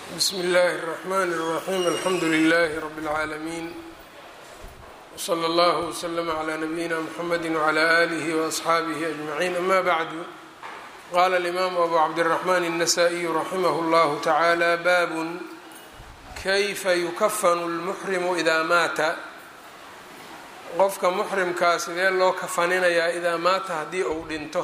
bsmi اllahi الرحmn الرaxيm alxamdu لlh rb العaalمين wslى اllه وslm عlى نabiyina mxamedi وعlى آlih وأصxaabih أجmaعin ama bعdu qala الإmam abu cabdالرaحman النasائي raximh اllah taعalى bab kayfa yukafn اlmuxrimu إida maata qofka muxrimkaa sidee loo kafaninayaa idaa maata haddii uu dhinto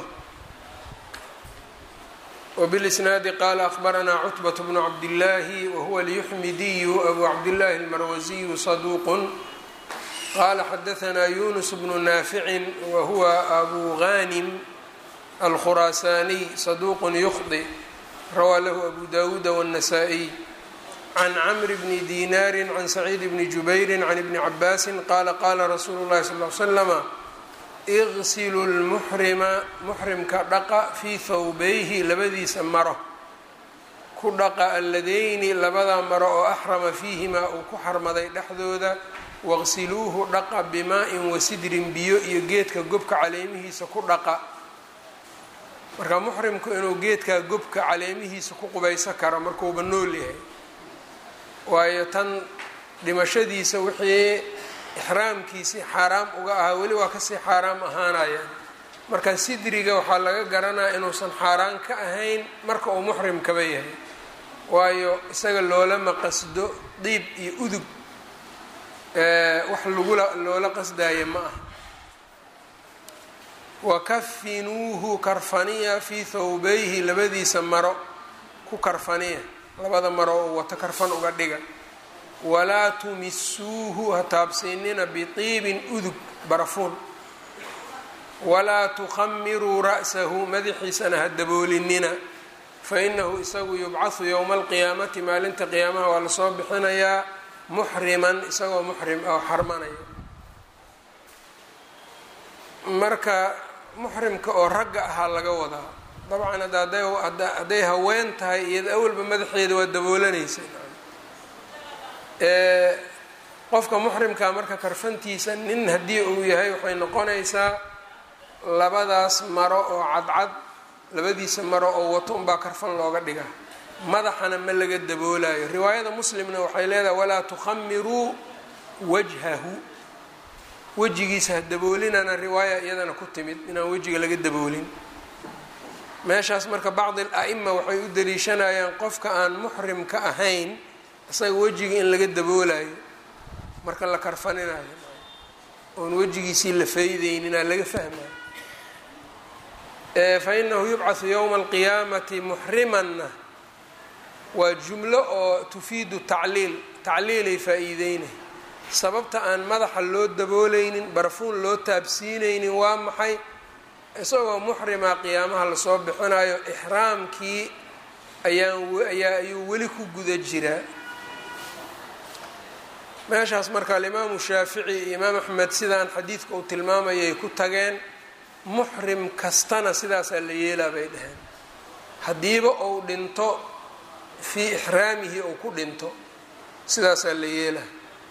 وبالإsناad qال أخبرnا cتبة بن cبداللahi وهuوa اليحmdي أbو cبداللahi الmrwزي صدوq qال xdثnا يuنس بن نافع وهuوa أbو غاnم الخراساني صدوq يخطئ rawى lh أbو dاود والنسائي عن cمر بن ديناr عن سعيد بن جبير عن بن عباس qال qاla رsuل الlahi صلى اه عليه وسلم iqsilu lmuxrima muxrimka dhaqa fii thawbayhi labadiisa maro ku dhaqa alladeyni labada maro oo axrama fiihimaa uu ku xarmaday dhexdooda waqsiluuhu dhaqa bimaa-in wasidrin biyo iyo geedka gobka caleemihiisa ku dhaqa marka muxrimku inuu geedkaa gobka caleemihiisa ku qubayso karo markuuba nool yahay waayo tan dhimashadiisa wixii ixraamkiisii xaaraam uga ahaa weli waa kasii xaaraam ahaanayaan marka sidriga waxaa laga garanaya inuusan xaaraan ka ahayn marka uu muxrimkaba yahay waayo isaga loolama qasdo diib iyo udug wax lagula loola qasdaayo ma aha wakafinuuhu karfaniya fii thawbayhi labadiisa maro ku karfaniya labada maro oo wato karfan uga dhiga walaa tumisuuhu ha taabsiinina biطiibin udug barafuun walaa tukhamiruu ra'sahu madaxiisana ha daboolinina fainahu isagu yubcahu yowma alqiyaamati maalinta qiyaamaha waa lasoo bixinayaa muxriman isagoo muxrim oo xarmanaya marka muxrimka oo ragga ahaa laga wadaa dabcan hadda hadday haween tahay iyada awalba madaxeeda waa daboolanaysa qofka muxrimkaa marka karfantiisa nin haddii uu yahay waxay noqonaysaa labadaas maro oo cadcad labadiisa maro oo wato unbaa karfan looga dhigaa madaxana ma laga daboolayo riwaayada muslimna waxay leedahay walaa tukhamiruu wajhahu wejigiisa ha daboolinana riwaaya iyadana ku timid inaan wejiga laga daboolin meeshaas marka bacdi al-a'ima waxay u daliishanayaan qofka aan muxrimka ahayn isaga wejiga in laga daboolayo marka la karfaninayo oon wejigiisii la faydeyninaa laga fahmayo fa inahu yubcahu yowma alqiyaamati muxrimanna waa jumlo oo tufiidu tacliil tacliilay faa-iideynay sababta aan madaxa loo dabooleynin barfuun loo taabsiineynin waa maxay isagoo muxrima qiyaamaha lasoo bixinayo ixraamkii ayaan ayaa ayuu weli ku guda jiraa meeshaas marka alimaamu shaafici iyo imaam axmed sidaan xadiidka uu tilmaamayay ku tageen muxrim kastana sidaasaa la yeelaa bay dhaheen haddiiba uu dhinto fii ixraamihi uu ku dhinto sidaasaa la yeelaa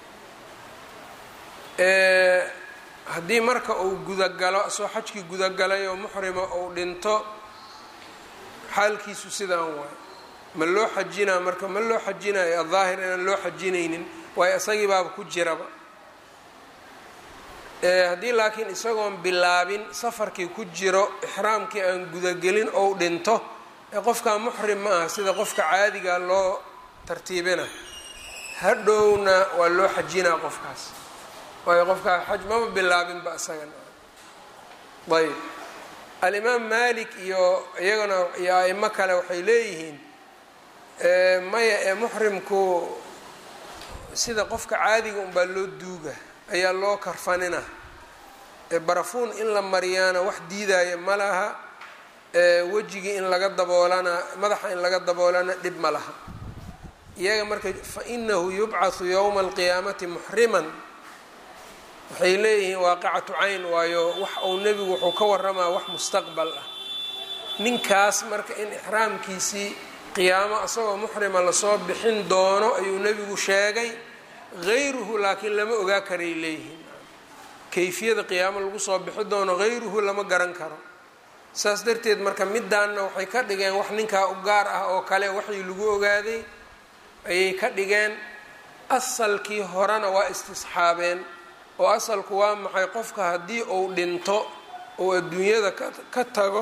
haddii marka uu gudagalo soo xajkii gudagalay oo muxrima uu dhinto xaalkiisu sidaan waay ma loo xajinaa marka ma loo xajinayo adaahir inaan loo xajinaynin waayo isagii baaba ku jiraba haddii laakiin isagoon bilaabin safarkii ku jiro ixraamkii aan gudagelin ou dhinto ee qofkaa muxrim ma aha sida qofka caadiga loo tartiibina hadhowna waa loo xajinaa qofkaas waayo qofkaa xaj maba bilaabinba isagan ayb alimaam malik iyo iyagana iyo aimo kale waxay leeyihiin maya ee muxrimku sida qofka caadiga unbaa loo duuga ayaa loo karfanina barafuun in la mariyaana wax diidaya ma laha wejigii in laga daboolana madaxa in laga daboolana dhib ma laha iyaga marka fa inahu yubcahu yowma alqiyaamati muxriman waxay leeyihiin waaqicatu cayn waayo wax uu nebigu wuxuu ka waramaa wax mustaqbal ah ninkaas marka in ixraamkiisii qiyaamo isagoo muxrima lasoo bixin doono ayuu nebigu sheegay hayruhu laakiin lama ogaa karay leeyihiin kayfiyada qiyaamo lagu soo bixi doono hayruhu lama garan karo saas darteed marka midaanna waxay ka dhigeen wax ninkaa u gaar ah oo kale waxii lagu ogaaday ayay ka dhigeen asalkii horena waa istisxaabeen oo asalku waa maxay qofka haddii uu dhinto uu adduunyada ka tago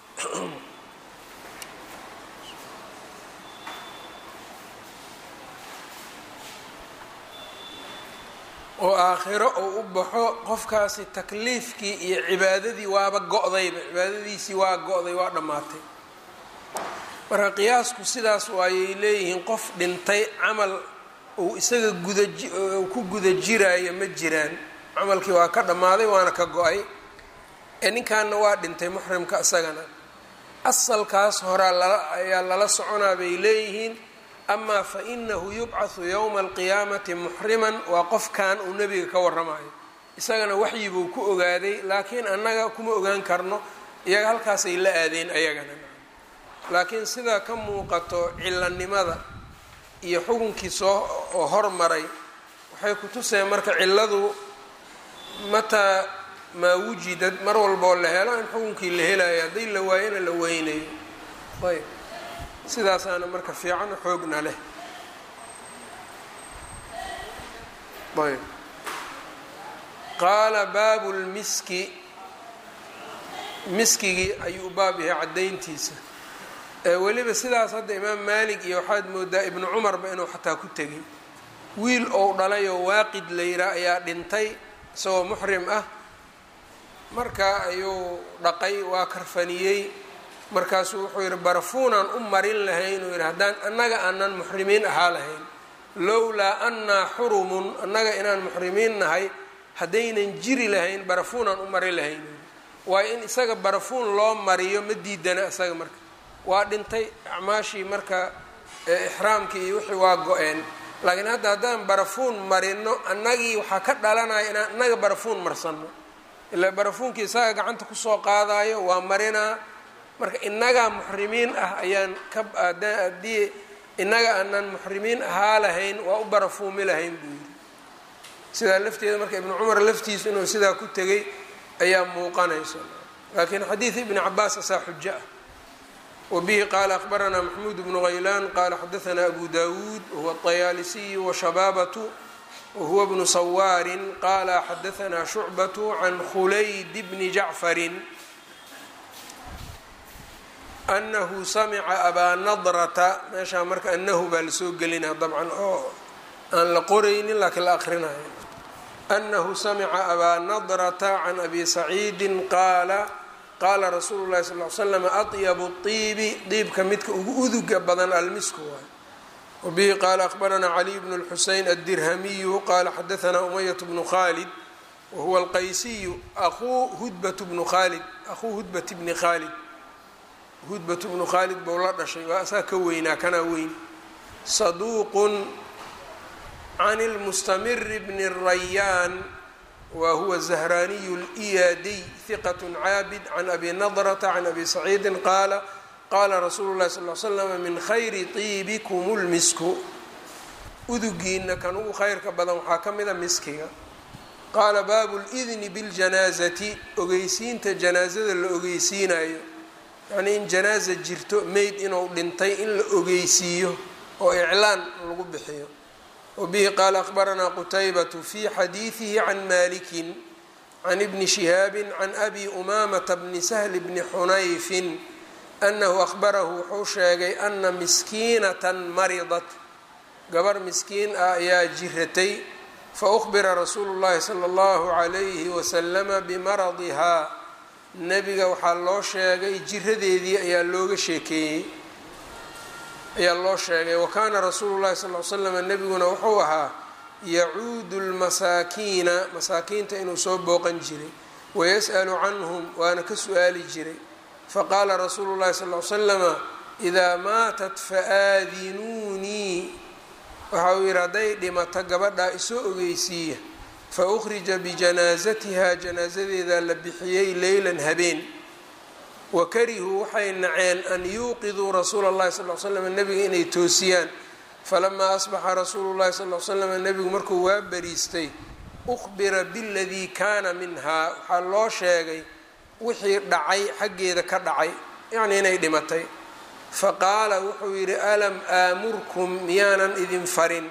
oo aakhiro uu u baxo qofkaasi takliifkii iyo cibaadadii waaba go-dayba cibaadadiisii waa go-day waa dhammaatay marka qiyaasku sidaas waayay leeyihiin qof dhintay camal uu isaga guda ku guda jiraayo ma jiraan camalkii waa ka dhammaaday waana ka go-ay ee ninkaana waa dhintay muxrimka isagana asalkaas horaa lala ayaa lala soconaa bay leeyihiin amaa fa inahu yubcathu yowma alqiyaamati muxriman waa qofkan uu nebiga ka waramayo isagana waxyi buu ku ogaaday laakiin annaga kuma ogaan karno iyaga halkaasay la aadeen ayagana laakiin sidaa ka muuqato cilanimada iyo xukunkii soo oo hormaray waxay ku tuseen marka ciladu mataa maa wujidad mar walboo la helo in xukunkii la helayo haddii la waayona la weynayo ayb sidaasaana marka fiican xoogna leh ayb qaala baabu lmiski miskigii ayuu baab yahay caddayntiisa weliba sidaas hadda imaam maalik iyo waxaad moodaa ibnu cumarba inuu xataa ku tegay wiil ou dhalayoo waaqid layraa ayaa dhintay isagoo muxrim ah marka ayuu dhaqay waa karfaniyey markaasuu wuxuu yidhi barafuunaan u marin lahayn uu yidhi haddaan annaga aanan muxrimiin ahaa lahayn lowlaa annaa xurumun annaga inaan muxrimiin nahay haddaynan jiri lahayn barafuunaan u marin lahayn waayo in isaga barafuun loo mariyo ma diidana isaga marka waa dhintay acmaashii marka ixraamkii iyo wixii waa go-een laakiin hadda haddaan barafuun marino annagii waxaa ka dhalanaya inaan annaga barafuun marsanno ilaa barafuunkii isaga gacanta kusoo qaadayo waa marinaa marka innagaa muxrimiin ah ayaan ka haddii innaga aanan muxrimiin ahaa lahayn waa u barafuumi lahayn buu yidhi sidaa lafteeda marka ibnu cumar laftiisu inuu sidaa ku tegay ayaa muuqanaysa laakiin xadiid ibni cabaas asaa xujo ah wbihi qaala akbaranaa maxmuud bnu haylaan qaala xadaanaa abu dawuud wahuwa طayaalisiyu washabaabatu wahuwa bnu sawaarin qaala xadaanaa shucbatu can khulayd bni jacfarin anahu samica abaa nadrata meeshaa marka anahu baa lasoo gelinaa dabcan oo aan la qoraynin laakiin la akrinayo anahu samica abaa nadrata can abi saciidin qaala qaala rasuulu llahi sal l slam atyabu iibi diibka midka ugu uduga badan almisku waay wabihi qaala akhbaranaa caliy bnu lxuseyn addirhamiyu qaala xadaanaa umayat bnu khalid wahuwa alqaysiyu aquu hudbat bnu khalid aquu hudbat bni khaalid hudbat bnu khaalid bou la dhashay waa asaa ka weynaa kanaa weyn saduuqun can lmustamiri bni rayaan wa huwa zahraaniyu lyadiy hiqat caabid can abi nadrata can abi saciidin qaala qaala rasuulu llahi sal l slama min khayri tiibikum lmisku udugiina kan ugu khayrka badan waxaa ka mida miskiga qaala baabu lidni biljanaazati ogeysiinta janaazada la ogeysiinayo yacnii in janaaza jirto meyd inuu dhintay in la ogeysiiyo oo iclaan lagu bixiyo wbihi qaala akhbaranaa qutaybatu fi xadiidihi can malikin can ibni shihaabi can abi umamata bni sahli bni xunayfin anahu ahbarahu wuxuu sheegay ana miskiinatan maridat gabar miskiin ah ayaa jiratay faukbira rasuulu llahi sala allahu calayhi wasalama bimaradihaa nebiga waxaa loo sheegay jiradeedii ayaa looga sheekeeyey ayaa loo sheegay wa kaana rasuulu llahi sal l slam nebiguna wuxuu ahaa yacuudu lmasaakiina masaakiinta inuu soo booqan jiray wayas'alu canhum waana ka su-aali jiray faqaala rasuulu llahi sal l slama idaa maatat faadinuunii waxa uu yidhi hadday dhimato gabadhaa isoo ogeysiiya fa ukhrija bijanaasatiha janaasadeedaa la bixiyey leylan habeen wakarihuu waxay naceen an yuuqiduu rasuula اllahi sal l slam nebiga inay toosiyaan falamaa asbaxa rasuulu llahi sal l slam nebigu markuu waa bariistay ukhbira biladii kaana minhaa waxaa loo sheegay wixii dhacay xaggeeda ka dhacay yacnii inay dhimatay faqaala wuxuu yidhi alam aamurkum miyaanan idin farin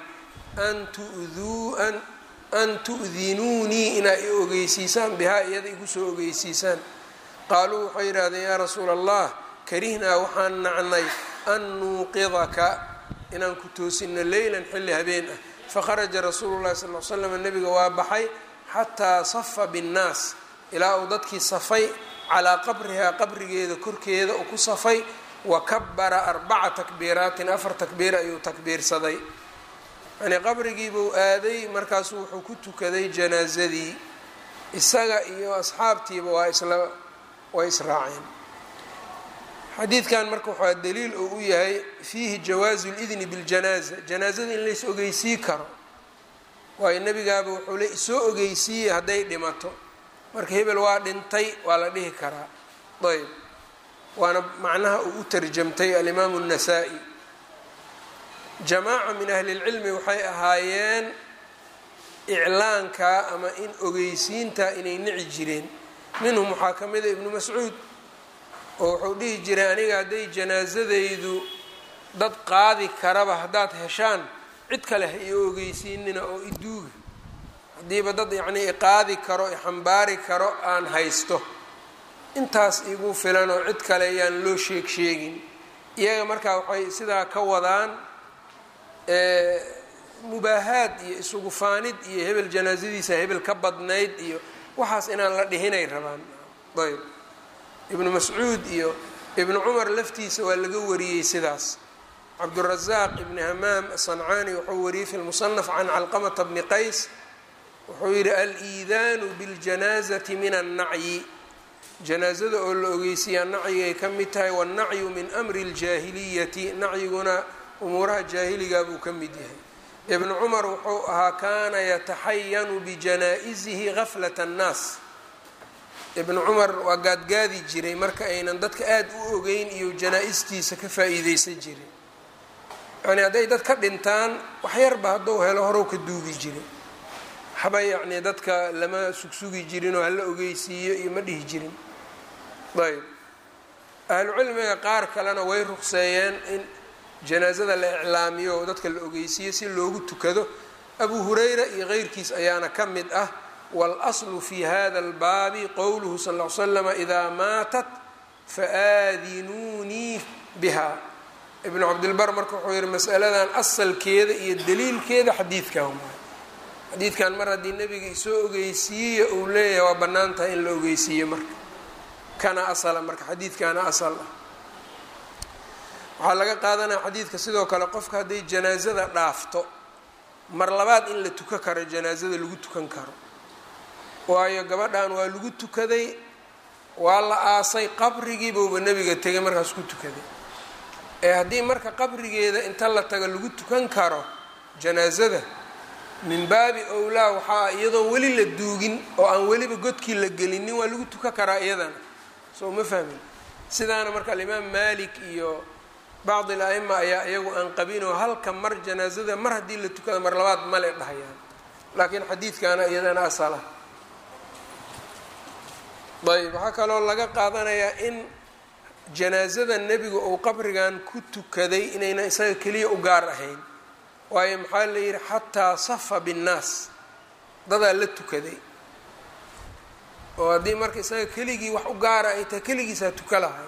an tu'dinuunii inaa i ogeysiisaan bihaa iyada igu soo ogeysiisaan qaaluu waxay yidhahdeen yaa rasuula allah karihnaa waxaan nacnay an nuuqidaka inaan ku toosino leylan xilli habeen ah fakharaja rasuulu llahi sal l slam nebiga waa baxay xataa safa binnaas ilaa uu dadkii safay calaa qabrihaa qabrigeeda korkeeda uu ku safay wa kabara arbaca takbiiraatin afar takbiir ayuu takbiirsaday yani qabrigiibuu aaday markaasuu wuxuu ku tukaday janaasadii isaga iyo asxaabtiiba waa isla way israaceen xadiidkan marka waxaa daliil uu u yahay fiihi jawaazu lidni biljanaaza janaazada in lays ogeysii karo waayo nebigaaba wuxuu le isoo ogeysiiyey hadday dhimato marka hebel waa dhintay waa la dhihi karaa ayb waana macnaha uu u tarjamtay alimaamu الnasaa-i jamaaca min ahli اlcilmi waxay ahaayeen iclaanka ama in ogeysiinta inay nici jireen minhum waxaa ka mida ibnu mascuud oo wuxuu dhihi jiray aniga hadday janaasadaydu dad qaadi karaba haddaad heshaan cid kale ha io ogeysiinina oo iduuga haddiiba dad yacnii iqaadi karo ixambaari karo aan haysto intaas igu filan oo cid kale ayaan loo sheeg sheegin iyaga markaa waxay sidaa ka wadaan mubaahaad iyo isugu faanid iyo hebel janaasadiisa hebel ka badnayd iyo waxaas inaan la dhihinay rabaan ayb ibnu mascuud iyo ibnu cumar laftiisa waa laga wariyey sidaas cabdurazaaq ibni hamaam asancaani wuxuu wariyey fi lmusanaf can calqamata bni qays wuxuu yidhi al-iidaanu biاljanaazati min annacyi janaazada oo la ogeysiiyaa nacyigay ka mid tahay wannacyu min amri اljaahiliyati nacyiguna umuuraha jaahiligaa buu ka mid yahay ibnu cumar wuxuu ahaa kaana yataxayanu bijanaa'izihi gaflat annaas ibnu cumar waa gaadgaadi jiray marka aynan dadka aada u ogeyn iyo janaa-istiisa ka faa-iideysan jiray yacnii hadday dad ka dhintaan waxyarba hadduu helo horow ka duugi jiray waxba yacnii dadka lama sugsugi jirin oo hala ogeysiiyo iyo ma dhihi jirin ayb ahlucilmiga qaar kalena way ruqseeyeen in janaasada la iclaamiyo oo dadka la ogeysiiyo si loogu tukado abu hurayra iyo keyrkiis ayaana ka mid ah wاlأslu fi hada اlbaabi qowluhu sal ll ly slama idaa maatat faadinuunii biha ibnu cabdilbar marka wuxuu yihi masaladan asalkeeda iyo daliilkeeda xadiidkan waay xadiidkan mar haddii nebiga isoo ogeysiiye uu leeyahay waa bannaan tahay in la ogeysiiyo marka kana asala marka xadiidkana asal ah waxaa laga qaadanaya xadiidka sidoo kale qofka hadday janaasada dhaafto mar labaad in la tukan karo janaasada lagu tukan karo waayo gabadhan waa lagu tukaday waa la aasay qabrigiibuuba nebiga tegay markaas ku tukaday ee haddii marka qabrigeeda inta la tago lagu tukan karo janaasada min baabi owlaa waxaa iyadoon weli la duugin oo aan weliba godkii la gelinin waa lagu tukan karaa iyadana soo ma fahmin sidaana marka alimaam malik iyo bacdi al-a'ima ayaa iyagu aan qabinoo halka mar janaasada mar haddii la tukada mar labaad male dhahayaan laakiin xadiidkaana iyadana asala ayb waxaa kaloo laga qaadanayaa in janaasada nebiga uu qabrigan ku tukaday inayna isaga keliya u gaar ahayn waayo maxaa la yidhi xataa safa binnaas dadaa la tukaday oo haddii marka isaga keligii wax u gaara ay tahay keligiisaa tuka lahay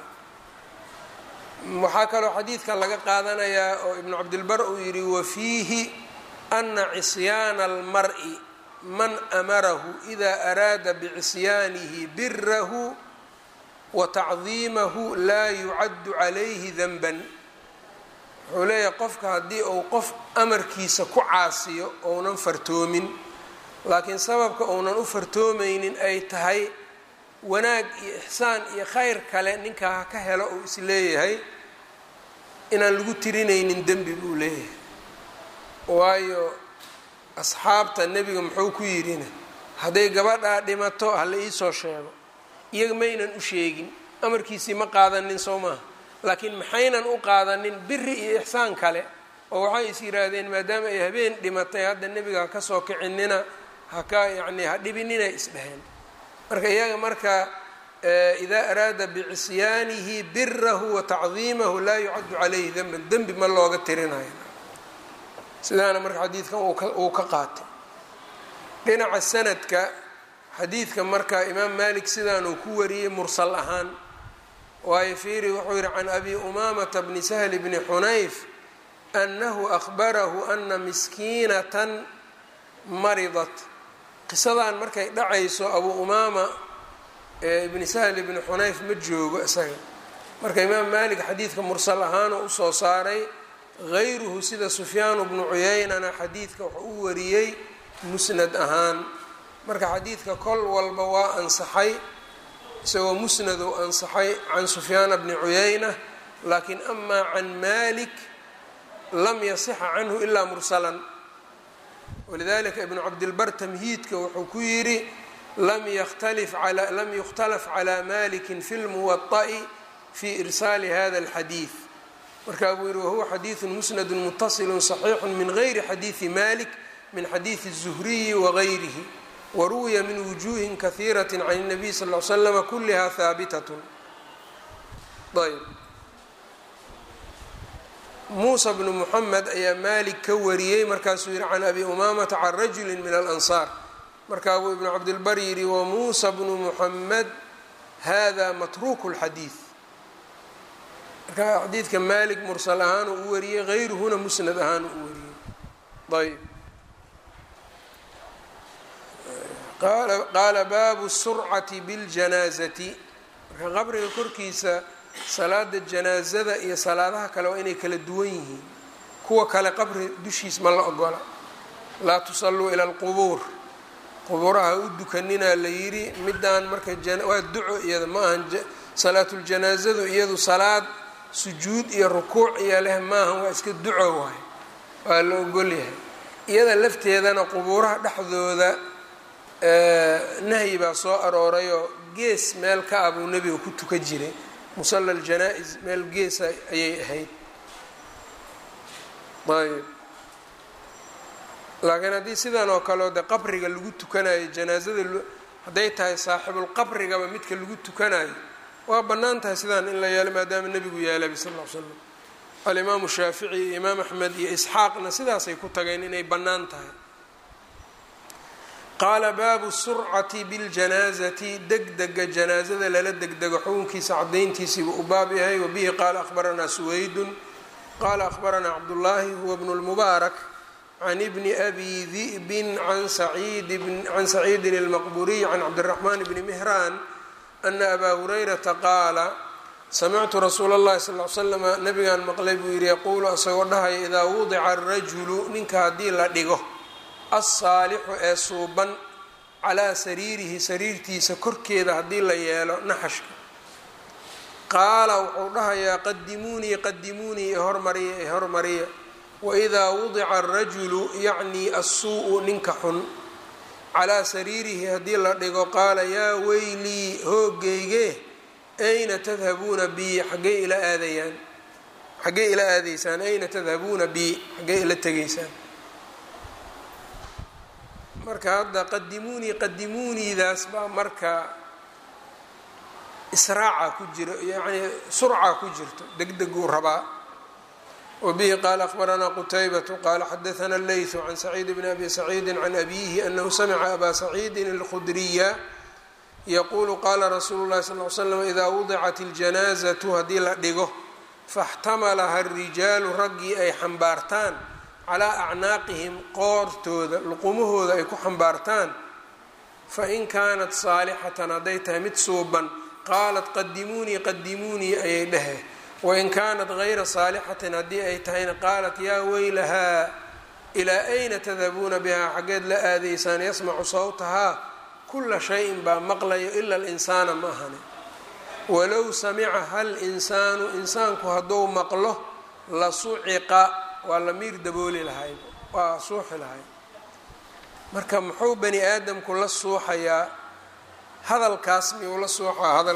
waxaa kaloo xadiidkan laga qaadanayaa oo ibnu cabdilbar uu yidhi wafiihi ana cisyaana almar-i man amarahu ida araada bicisyaanihi birahu wa tacdiimahu laa yucaddu calayhi danban wuxuu leeyahay qofka haddii uu qof amarkiisa ku caasiyo ounan fartoomin laakiin sababka uunan u fartoomaynin ay tahay wanaag iyo ixsaan iyo khayr kale ninkaa ha ka helo uu is leeyahay inaan lagu tirinaynin dembi buu leeyahay waayo asxaabta nebiga muxuu ku yidhina hadday gabadhaa dhimato hala iisoo sheego iyaga maynan u sheegin amarkiisii ma qaadanin soo maaha laakiin maxaynan u qaadanin biri iyo ixsaan kale oo waxay is yidhaahdeen maadaama ay habeen dhimatay hadda nebiga ha ka soo kicinina haka yacnii ha dhibinina isdheheen marka iyaga marka idaa araada bicisyaanihi birahu wa tacdiimahu laa yucaddu calayhi denban dembi ma looga tirinayo sidaana marka xadiidkan uu ka qaatay dhinaca sanadka xadiidka marka imaam malik sidaanuu ku wariyey mursal ahaan waayo fiiri wuxuu yihi can abi umaamata bni sahli bni xunayf annahu ahbarahu ana miskiinatan maridat qisadan markay dhacayso abuu umaama ibni sahl ibni xunayf ma joogo isaga marka imaam malik xadiidka mursal ahaanoo usoo saaray hayruhu sida sufyaanu bnu cuyeynana xadiidka wuxuu u wariyey musnad ahaan marka xadiidka kol walba waa ansaxay isagoo musnadu ansaxay can sufyaana bni cuyeyna laakiin amaa can malik lam yasixa canhu ilaa mursalan walidalika ibnu cabdilbar tamhiidka wuxuu ku yidhi lam yukhtalaf calى maliki fi lmuwaطa'i fi irsaali hada اlxadiid markaa buu yihi wahuwa xadiidu musnadu mutasilu صaxiixu min gayri xadiidi malik min xadiidi الzuhriyi wagayrihi waruwiya min wujuhin kahiiraة can الnabiy sal ly slama kuliha haabitat ayb muusa bnu muxamed ayaa malik ka wariyey markaasuu yihi can abi umaamata can rajuli min alansaar markaa buu ibnu cabdilbar yidhi wamuusa bnu muxamed hada matruuku lxadiid marka xadiidka malik mursal ahaan uu u wariyey hayruhuna musnad ahaan uu wariyey ayb qaala baabu surcati biاljanaazati marka qabriga korkiisa salaada janaazada iyo salaadaha kale waa inay kala duwan yihiin kuwa kale qabri dushiis ma la ogola laa tusalluu ila alqubuur qubuuraha u dukaninaa la yidhi midaan marka waa duco iyada ma ahan salaatuljanaazadu iyadu salaad sujuud iyo rukuuc iyo leh maahan waa iska duco waay waa la ogolyahay iyada lafteedana qubuuraha dhexdooda nahyi baa soo aroorayoo gees meel ka ah buu nebiga ku tuka jiray musalla aljanaa-is meel geesa ayay ahayd ayb laakiin haddii sidan oo kaleo de qabriga lagu tukanayo janaazada hadday tahay saaxibulqabrigaba midka lagu tukanayo waa bannaan tahay sidaan in la yeelo maadaama nebigu yeelaba sal ll ly slam alimaamu shaafici iyo imaam axmed iyo isxaaqna sidaasay ku tageen inay bannaan tahay qaala baabu surcati biاljanaazati degdega janaazada lala degdego xukunkiisa cadayntiisiibuu u baab yahay wabihi qaala ahbaranaa suwaydun qaala ahbaranaa cabdullaahi huwa bnu lmubaarak can ibni abi di'bin can saciidin اlmaqburiy can cabdiraxmaan bni mihraan ana abaa hurayrata qaala samictu rasuula اllahi sal l slama nabigaan maqlay buu yihi yaquulu asagoo dhahaya idaa wudica arajulu ninka haddii la dhigo alsaalixu ee suuban calaa sariirihi sariirtiisa korkeeda haddii la yeelo naxashka qaala wuxuu dhahayaa qadimuunii qadimuunii ee hormariya ee hormariya waidaa wudica arajulu yacnii assuu-u ninka xun calaa sariirihi haddii la dhigo qaala yaa weylii hoogeyge ayna tadhabuuna bi xaggee ila aadayaan xaggee ila aadaysaan ayna tadhabuuna bi xaggee ila tegaysaan marka hadda qadimuunii qadimuuniidaas baa marka israaca ku jiro yacnii surca ku jirto degdeguu rabaa wabihi qaala akhbaranaa qutaybatu qaala xadaana leytu can saciid bni abi saciidi can abiihi anahu samica abaa saciidin alkhudriya yaquulu qaala rasuulu llahi sal l slam idaa wudicat iljanaazatu haddii la dhigo faxtamalaha arijaalu raggii ay xambaartaan calaa acnaaqihim qoortooda luqumahooda ay ku xambaartaan fain kaanat saalixatan hadday tahay mid suuban qaalat qadimuunii qadimuunii ayay dhehe wain kaanat gayra saalixatin haddii ay tahayna qaalat yaa weylahaa ilaa ayna tadhabuuna bihaa xaggeed la aadaysaan yasmacu sawtahaa kula shayin baa maqlayo ila alinsaana ma ahane walow samica hal insaanu insaanku hadduu maqlo la suciqa waa la miir dabooli lahay waa suuxi lahay marka muxuu bani aadamku la suuxayaa hadalkaas miyuu la suuxaa hadal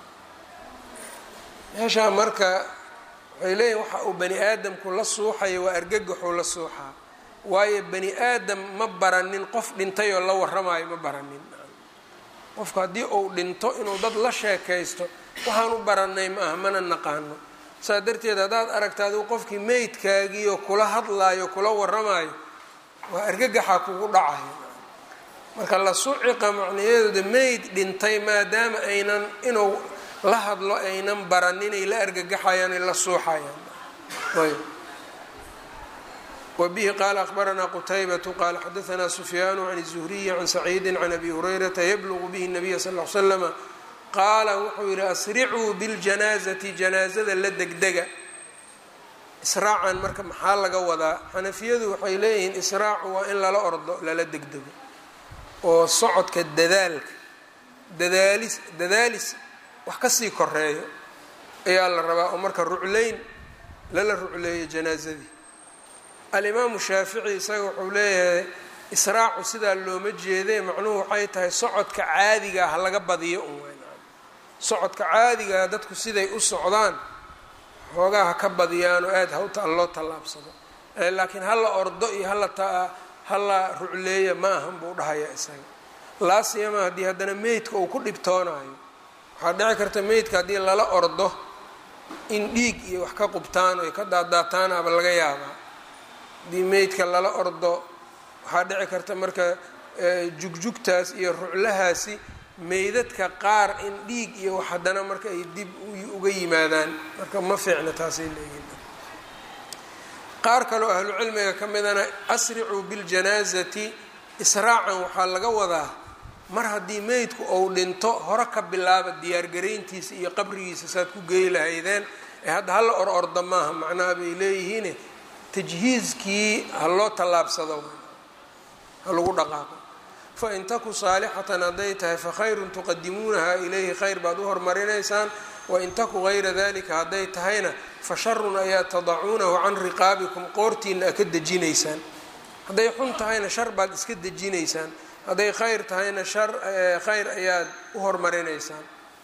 meeshaa marka waxay leeyihin waxa uu bani aadamku la suuxayo waa argagaxuu la suuxaa waayo bani aadam ma baranin qof dhintay oo la warramaayo ma baranin qofku haddii uu dhinto inuu dad la sheekaysto waxaan u baranay ma aha mana naqaano saa darteed haddaad aragta adigu qofkii meydkaagiioo kula hadlaayo kula waramayo waa argagaxa kugu dhacayo marka la suciqa macnayadeeda meyd dhintay maadaama aynan inuu la hadlo aynan baraninay la argagaxayaan ay la suuxayaan ayb wbihi qaala akhbaranaa qutaybatu qaala xadaanaa sufyaanu can الzuhriyi can saciidi can abi hurayrata yablugu bihi الnabiya sal l slama qaala wuxuu yihi asricuu biاljanaazati janaazada la degdega israacan marka maxaa laga wadaa xanafiyadu waxay leeyihiin israacu waa in lala ordo lala degdego oo socodka dadaalka dadaalis dadaalis wax kasii koreeyo ayaa la rabaa oo marka rucleyn lala rucleeyo janaazadii alimaamu shaafici isaga wuxuu leeyahay israacu sidaa looma jeedee macnuhu waxay tahay socodka caadigaa ha laga badiyo un weynaan socodka caadigaa dadku siday u socdaan xoogaa ha ka badiyaan oo aada hawta loo tallaabsado laakiin hala ordo iyo hala hala rucleeya ma ahan buu dhahaya isaga laasiyama haddii haddana meydka uu ku dhibtoonayo waxaa dhici karta meydka haddii lala ordo in dhiig iyo wax ka qubtaan oy ka daadaataan aba laga yaabaa haddii meydka lala ordo waxaa dhici karta marka jugjugtaas iyo ruclahaasi meydadka qaar in dhiig iyo wax haddana marka ay dib uga yimaadaan marka ma fiicna taasay leeyihin qaar kaloo ahlucilmiga ka midana asricuu biljanaazati israacan waxaa laga wadaa mar haddii meydku ou dhinto hore ka bilaaba diyaargarayntiisa iyo qabrigiisa saad ku geey lahaydeen ee hadda hala or orda maaha macnaha bay leeyihiin tajhiiskii ha loo tallaabsado ha lagu dhaqaaqo fain taku saalixatan hadday tahay fakhayrun tuqadimuunaha ilayhi khayr baad u hormarinaysaan wain taku gayra dalika hadday tahayna fa sharun ayaa tadacuunahu can riqaabikum qoortiina a ka dejinaysaan hadday xun tahayna shar baad iska dejinaysaan hadday khayr tahayna shar khayr ayaad u hormarinaysaan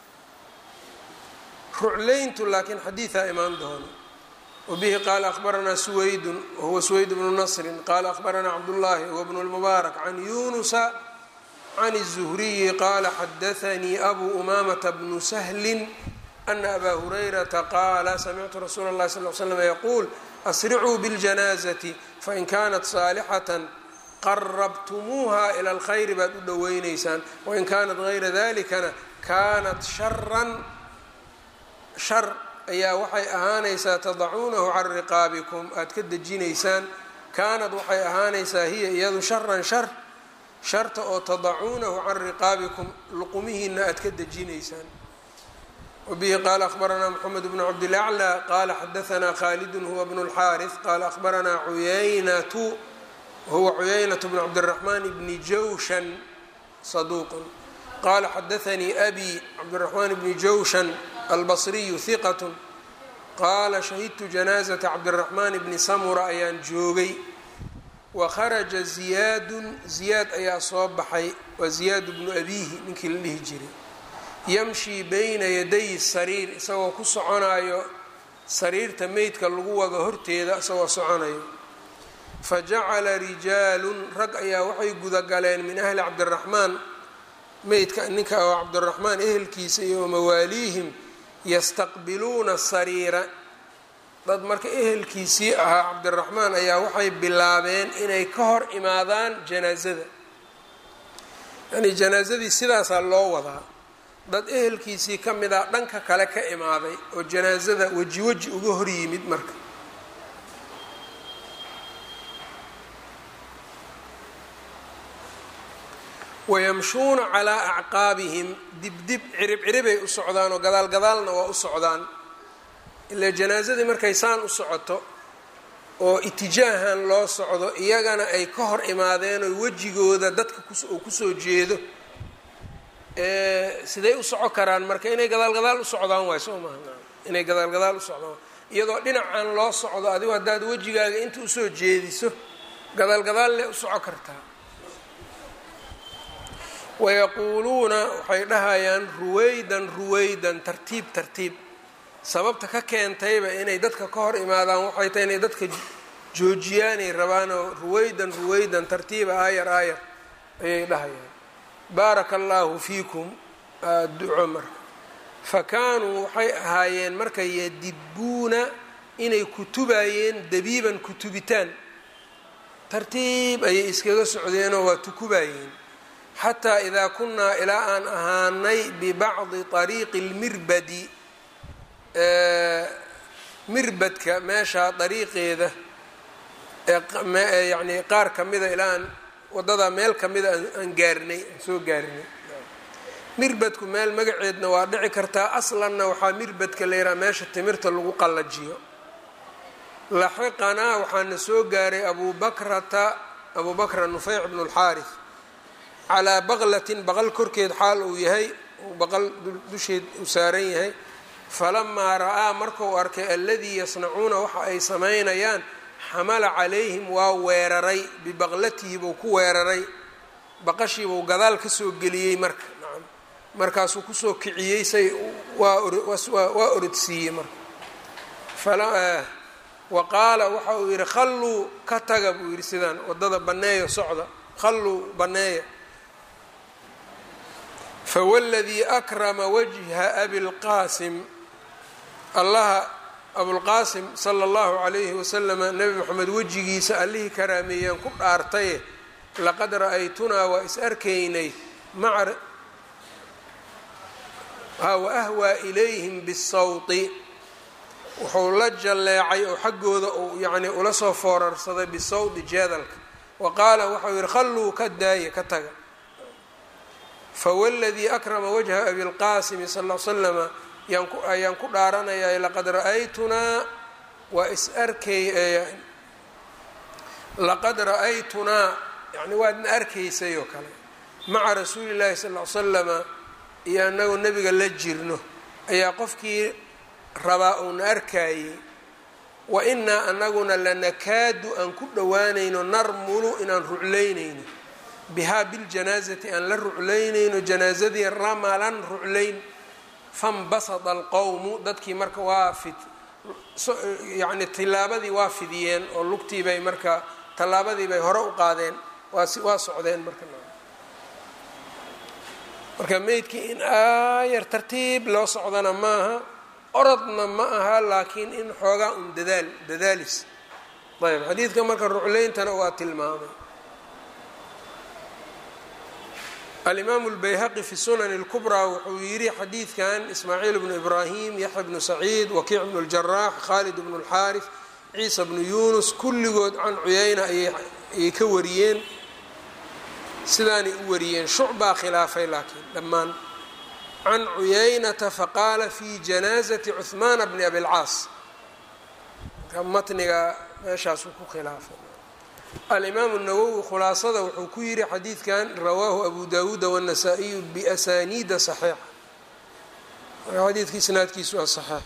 ruclayntu laakiin xadiidaa imaan doono wbihi qaala akhbaranaa suwaydun wahuwa suwayd bnu nasrin qaala akhbaranaa cabdullaahi huwa bnu lmubaarak can yunusa can الzuhriyi qaala xadaanii abu umamata bnu sahlin ana abaa hurayrata qaala samictu rasuula اllahi sal l slm yaquul asricuu biاljanaazati fain kanat saalixatan qarabtumuuha ila اlkhayri baad u dhoweyneysaan wain kanat gayra dalikana kanat sharan shar ayaa waxay ahaanaysaa tadacuunahu can riqaabikum aada ka dejinaysaan kaanad waxay ahaanaysaa hiya iyadu sharan shar sharta oo tadacuunahu can riqaabikum luqumihiina aada ka dejinaysaan wabihi qaala akhbaranaa moxamed bnu cabdilaclى qaala xadaanaa khaalidun huwa bnu اlxaariث qaala akhbaranaa cuyaynatu huwa cuyaynat bnu cabdiraxmaan bni jawshan saduuqun qaala xadaanii abi cabdiraxmaan bni jawshan albasriyu hiqat qaala shahidtu janaazata cabdiraxmaan bni samura ayaan joogay wa kharaja ziyaadun ziyaad ayaa soo baxay waa ziyaad bnu abiihi ninkii la dhihi jiray yamshii bayna yaday sariir isagoo ku soconayo sariirta meydka lagu wado horteeda isagoo soconayo fajacala rijaalun rag ayaa waxay gudagaleen min ahli cabdiraxmaan meydka ninka oo cabdiraxmaan ehelkiisa iyo mawaaliihim yastaqbiluuna sariira dad marka ehelkiisii ahaa cabdiraxmaan ayaa waxay bilaabeen inay ka hor imaadaan janaazada yani janaazadii sidaasaa loo wadaa dad ehelkiisii ka mid ah dhanka kale ka imaaday oo janaazada weji weji uga hor yimid marka wayamshuuna calaa acqaabihim dibdib cirib ciribay u socdaan oo gadaal gadaalna waa u socdaan ilaa janaasadii markay saan u socoto oo itijaahan loo socdo iyagana ay ka hor imaadeen oo wejigooda dadka uu kusoo jeedo siday u soco karaan marka inay gadaal gadaal u socdaan waay soo maha inay gadaal gadaal u socdaan iyadoo dhinacan loo socdo adigu haddaad wejigaaga inta usoo jeediso gadaal gadaal le u soco kartaa wayaquuluuna waxay dhahayaan ruwaydan ruwaydan tartiib tartiib sababta ka keentayba inay dadka ka hor imaadaan waxay tahay inay dadka joojiyaanay rabaanoo ruwaydan ruwaydan tartiiba aayar aayar ayay dhahayaan baaraka allaahu fiikum duco marka fa kaanuu waxay ahaayeen marka yadibuuna inay kutubayeen dabiiban kutubitaan tartiib ayay iskaga socdeenoo waa tukubayeen xataa idaa kunnaa ilaa aan ahaanay bibacdi ariiqi lmirbadi mirbadka meeshaa dariiqeeda yani qaar ka mida ilaa aan waddadaa meel ka mida aan gaarinay aan soo gaarinay mirbadku meel magaceedna waa dhici kartaa aslanna waxaa mirbadka la yidhaha meesha timirta lagu qallajiyo laxiqanaa waxaana soo gaaray abu bakrata abu bakra nufeyc bnu lxaaris calaa baqlatin baqal korkeed xaal uu yahay baqal dusheed uu saaran yahay falamaa ra'aa markuu arkay aladii yasnacuuna waxa ay samaynayaan xamala calayhim waa weeraray bibaqlatihi buu ku weeraray baqashiibuu gadaal ka soo geliyey marka nacam markaasuu kusoo kiciyey say waa orodsiiyey marka wa qaala waxa uu yidhi khalluu ka taga buu yidhi sidaan waddada banneeyo socda khalluu banneeya fawladii akrama wajha abilqaasim allaha abulqaasim sala allahu calayhi wasalama nebi moxamed wejigiisa allihii karaameeyaan ku dhaartaye laqad ra'aytunaa waa is arkaynay maca wa ahwaa ilayhim bisawti wuxuu la jalleecay oo xaggooda uu yacni ula soo foorarsaday bisawdi jeedalka wa qaala waxau yihi khalluu ka daaya ka taga fawladii akrama wajha abilqaasimi sal l slama ayaan ku dhaaranayaa laqad ra'aytunaa waa is arkay laqad ra'aytunaa yani waadna arkaysay oo kale maca rasuuli llahi sal l slama iyo anagoo nebiga la jirno ayaa qofkii rabaa uuna arkaayey wa inaa anaguna lanakaadu aan ku dhowaanayno narmulu inaan ruclaynayno bihaa biljanaazati aan la ruclaynayno janaazadii ramalan ruclayn fanbasada alqowmu dadkii marka waa fid yacni tillaabadii waa fidiyeen oo lugtii bay marka tallaabadii bay hore u qaadeen waa waa socdeen marka marka meydkii in aayar tartiib loo socdana maaha orodna ma aha laakiin in xoogaa un dadaal dadaalis ayb xadiidka marka ruclayntana waa tilmaamay alimaamu lbayhaqi fi sunani اlkubraa wuxuu yidhi xadiidkan ismaaciil bnu ibraahim yaxya bnu saciid wakiic bnu اljaraax khaalid bnu اlxaarif ciisa bnu yunus kulligood can cuyayna ayay ka wariyeen sidaanay u wariyeen shucbaa khilaafay laakiin dhammaan can cuyaynata faqaala fi janaazati cuhmaana bni abilcaas matniga meeshaasuu ku khilaafay alimaamu nawowi khulaasada wuxuu ku yidhi xadiidkan rawaahu abu dawuuda wالnasaa-iyu biasaniida صaxiixa marka xadiidka isnaadkiisu waa saxiix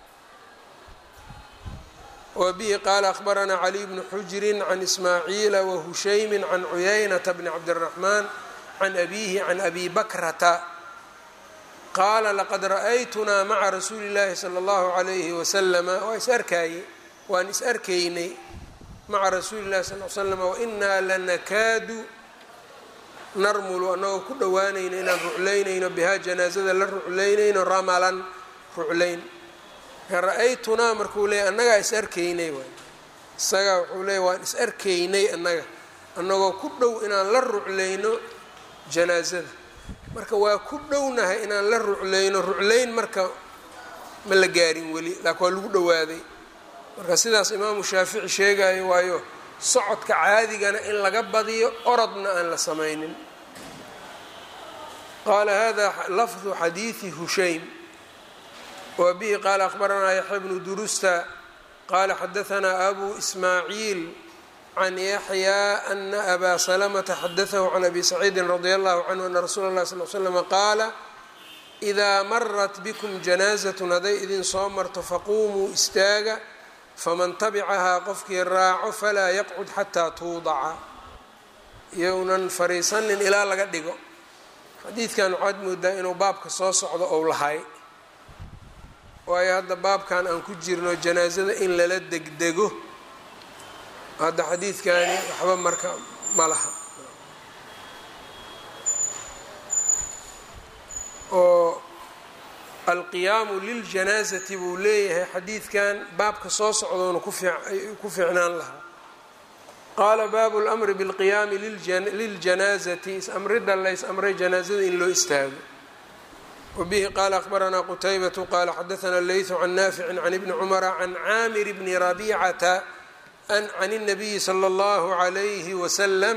wa bihi qaala akhbaranaa caliy bnu xujrin can ismaaciila wahushaymi can cuyaynata bni cabdالraxmaan can abihi can abi bakrata qaala laqad ra'aytunaa maca rasuuli اllaahi salى اllahu عalayhi waslama waa is arkaaye waan is arkaynay maca rasuuli اllahi sal l slm wainaa lanakaadu narmulu annagoo ku dhowaanayno inaan ruclaynayno bihaa janaazada la ruclaynayno ramalan ruclayn ra-aytunaa markuu leeyay annagaa is arkaynay waay isagaa wuxuu leeyay waan is arkaynay annaga annagoo ku dhow inaan la ruclayno janaazada marka waa ku dhownahay inaan la ruclayno ruclayn marka ma la gaarin weli laakin waa lagu dhowaaday marka sidaas imaamu shaafici sheegayo waayo socodka caadigana in laga badiyo orodna aan la samaynin qaala hada lafdu xadiidi hushaym wa bihi qaala akhbaranaa yaxya bnu durusta qaala xadahanaa abu ismaaciil can yaxyaa ana abaa salamata xadadahu can abi saciidin radia allahu canhu ana rasuula اllahi sal l slama qaala idaa marat bikum janaazatun hadday idin soo marto faquumuu istaaga faman tabicahaa qofkii raaco falaa yaqcud xataa tuudaca iyounan fariisanin ilaa laga dhigo xadiidkan waxaad moodaa inuu baabka soo socdo ou lahay waayo hadda baabkan aan ku jirno janaasada in lala degdego hadda xadiidkani waxba marka ma laha oo alqiyaamu liljanaasati buu leeyahay xadiidkan baabka soo socdoona ku fiicnaan lahaa qaala baabu lmri bilqiyaami liljanaasati is-amrida lays amray janaasada in loo istaago wbihi qaala akhbaranaa qutaybatu qaala xadaana leytu can naaficin can ibni cumara can caamir bni rabicata an can الnabiyi slى اllahu عalayhi wasalam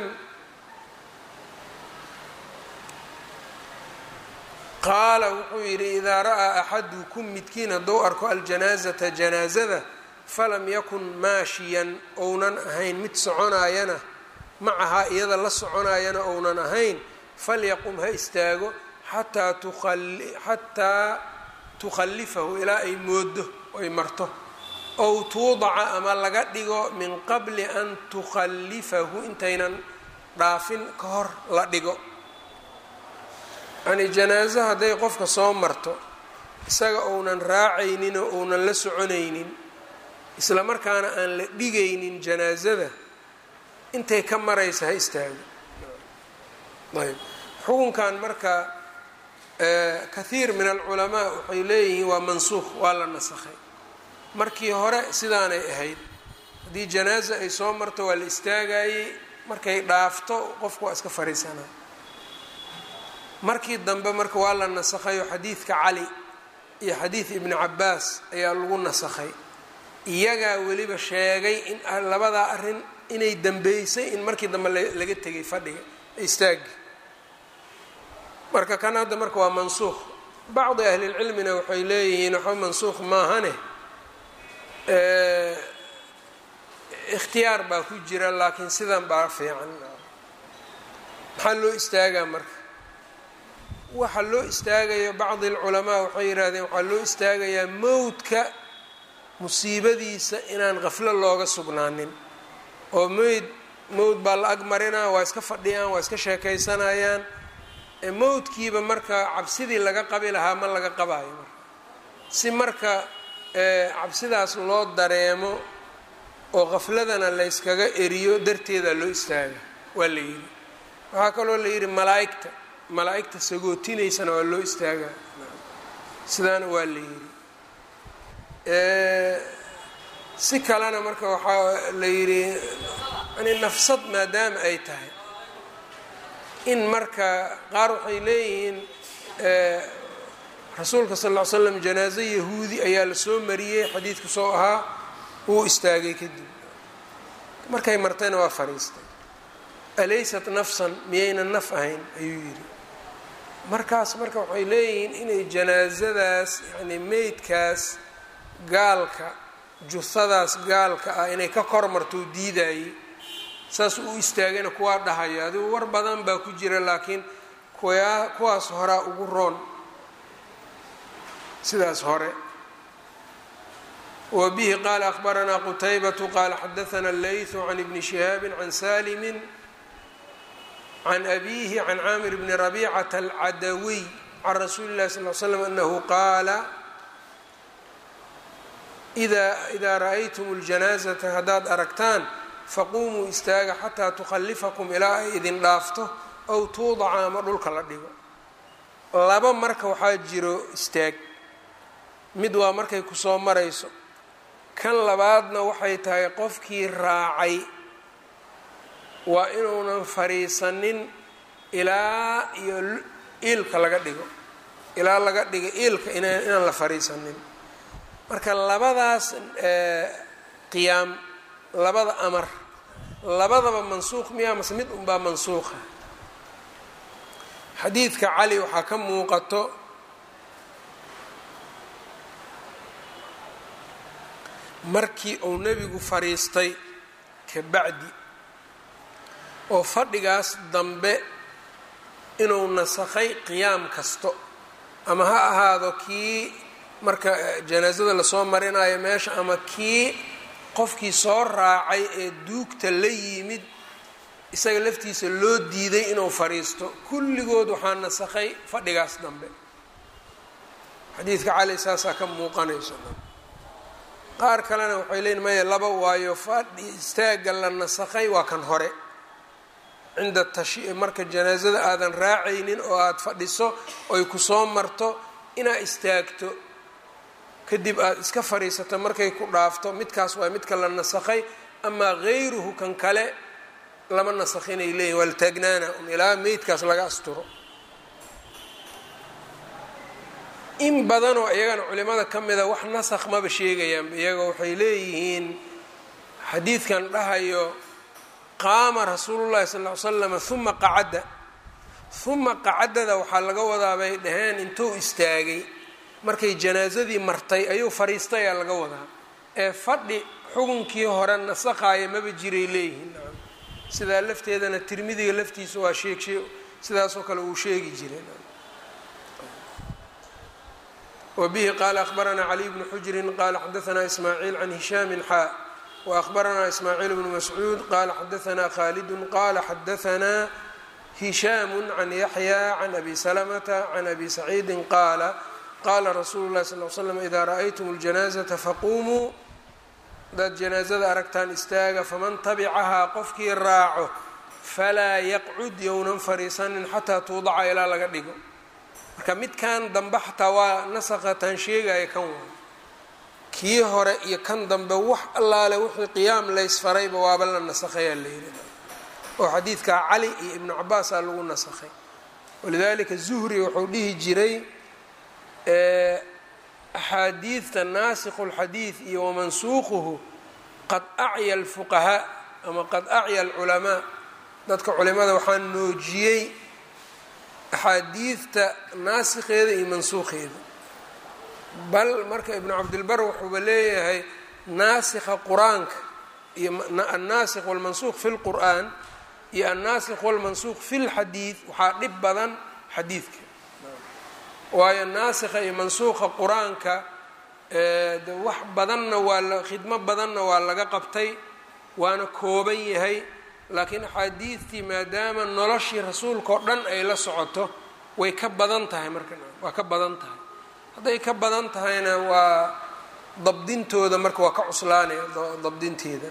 qaala wuxuu yidhi idaa ra'aa axadukum midkiin hadduu arko aljanaazata janaazada falam yakun maashiyan ounan ahayn mid soconaayana macahaa iyada la soconaayana ounan ahayn falyaqum ha istaago xataa xataa tukhallifahu ilaa ay moodo ay marto ow tuudaca ama laga dhigo min qabli an tukhallifahu intaynan dhaafin ka hor la dhigo yani janaaso hadday qofka soo marto isaga ounan raacaynin oo ounan la soconaynin isla markaana aan la dhigaynin janaasada intay ka maraysa ha istaago ayb xukunkan marka kathiir min alculamaa waxay leeyihiin waa mansuuq waa la nasakhay markii hore sidaanay ahayd haddii janaaso ay soo marto waa la istaagayey markay dhaafto qofku waa iska fariisanaa markii dambe marka waa la nasakhayo xadiidka cali iyo xadiid ibni cabaas ayaa lagu nasakhay iyagaa weliba sheegay in labadaa arrin inay dambeysay in markii dambe laga tegay fadhiga istaagi marka kan hadda marka waa mansuuq bacdi ahlilcilmina waxay leeyihiin waxba mansuuq maahane ikhtiyaar baa ku jira laakiin sidan baa fiican maxaa loo istaagaa marka waxa loo istaagayo bacdi alculamaa waxay yidhahdeen waxaa loo istaagayaa mowdka musiibadiisa inaan qaflo looga sugnaanin oo meyd mowd baa la ag marinaa waa iska fadhiyaan waa iska sheekaysanayaan mowdkiiba marka cabsidii laga qabi lahaa ma laga qabaayo marka si marka cabsidaas loo dareemo oo qafladana layskaga eriyo darteeda loo istaaga waa la yidhi waxaa kaloo la yidhi malaaigta malaa-igta sagootinaysana waa loo istaagaa sidaana waa la yidhi si kalena marka waxaa la yidhi yani nafsad maadaama ay tahay in marka qaar waxay leeyihiin rasuulka sal ll ly slam janaaso yahuudi ayaa la soo mariyey xadiidku soo ahaa wuu istaagay kadib markay martayna waa fariistay alaysat nafsan miyaynan naf ahayn ayuu yidhi markaas marka waxay leeyihiin inay janaasadaas yani meydkaas gaalka jusadaas gaalka ah inay ka kor martou diidayey saas uu istaagayna kuwaa dhahayo adigu war badan baa ku jira laakiin kuwaa kuwaas horaa ugu roon sidaas hore wa bihi qaala akhbaranaa qutaybatu qaala xadaana leytu can ibni shihaabi can salimin can abihi can caamir bni rabicata alcadawiy can rasuuli llahi sal l slam anahu qaala idaa ra-aytum اljanaazata haddaad aragtaan faquumuu istaaga xataa tukhallifakum ilaa ay idin dhaafto ow tuudaca ama dhulka la dhigo laba marka waxaa jiro istaag mid waa markay kusoo marayso kan labaadna waxay tahay qofkii raacay waa inuunan fariisanin ilaa iyo iilka laga dhigo ilaa laga dhigo iilka inaan la fariisanin marka labadaas qiyaam labada amar labadaba mansuuq miyaa mase mid unbaa mansuuqa xadiidka cali waxaa ka muuqato markii uu nebigu fadhiistay ka bacdi oo fadhigaas dambe inuu nasakhay qiyaam kasto ama ha ahaado kii marka janaasada lasoo marinayo meesha ama kii qofkii soo raacay ee duugta la yimid isaga laftiisa loo diiday inuu fadhiisto kulligood waxaa nasakhay fadhigaas dambe xadiidka cali saasaa ka muuqanayso qaar kalena waxay leeyiin maya laba waayo fadhi istaagga la nasakhay waa kan hore cinda tashi marka janaasada aadan raacaynin oo aada fadhiso oy kusoo marto inaad istaagto kadib aada iska fadhiisato markay ku dhaafto midkaas waa midka la nasakhay amaa hayruhu kan kale lama nasakhinay leeyihin waa la taagnaana un ilaa meydkaas laga asturo in badanoo iyagana culimada ka mida wax nasakh maba sheegayaanba iyaga waxay leeyihiin xadiidkan dhahayo qaama rasuulullahi sal ll ly slama huma qacadda huma qacadada waxaa laga wadaa bay dhaheen intuu istaagay markay janaasadii martay ayuu fadhiistay aa laga wadaa ee fadhi xukunkii hore nasakhaaya maba jiray leeyihiin sidaa lafteedana tirmidiga laftiisa waa sheegshe sidaasoo kale uu sheegi jiray wbihi qala akhbaranaa caliy bnu xujrin qala xadaanaa ismaaciil can hishaamin xaa waأhbaranaa ismaaciil bnu mascuud qala xadaanaa khalidu qala xadaanaa hishaamu can yaxya can abi salamata can abi saciidi qaala qala rasuulu lahi sal l slam ida ra'aytum اljanaazata faqumuu hadaad janaazada aragtaan istaaga faman tabicahaa qofkii raaco falaa yaqcud yownan fariisanin xataa tuudaca ilaa laga dhigo marka midkan dambe xataa waa nasakatan sheegaya kan waa kii hore iyo kan dambe wax allaale wixii qiyaam laysfarayba waaba la nasakhayaa la yidhi oo xadiidkaa cali iyo ibnu cabaasaa lagu nasakhay walidalika zuhri wuxuu dhihi jiray axaadiidta naasikhu lxadiid iyo wamansuuquhu qad acya alfuqahaa ama qad acya alculamaa dadka culimada waxaa noojiyey axaadiidta naasikheeda iyo mansuukheeda bal marka ibnu cabdilbar wuxuuba leeyahay naasikha qur-aanka iyo annaasikh walmansuuq fi lqur'aan iyo annaasikh walmansuuq fi lxadiid waxaa dhib badan xadiidka waayo naasikha iyo mansuuqa qur-aanka de wax badanna waa la khidmo badanna waa laga qabtay waana kooban yahay laakiin axaadiidtii maadaama noloshii rasuulka oo dhan ay la socoto way ka badan tahay marka waa ka badan tahay hadday ka badan tahayna waa dabdintooda marka waa ka cuslaanaya dabdinteeda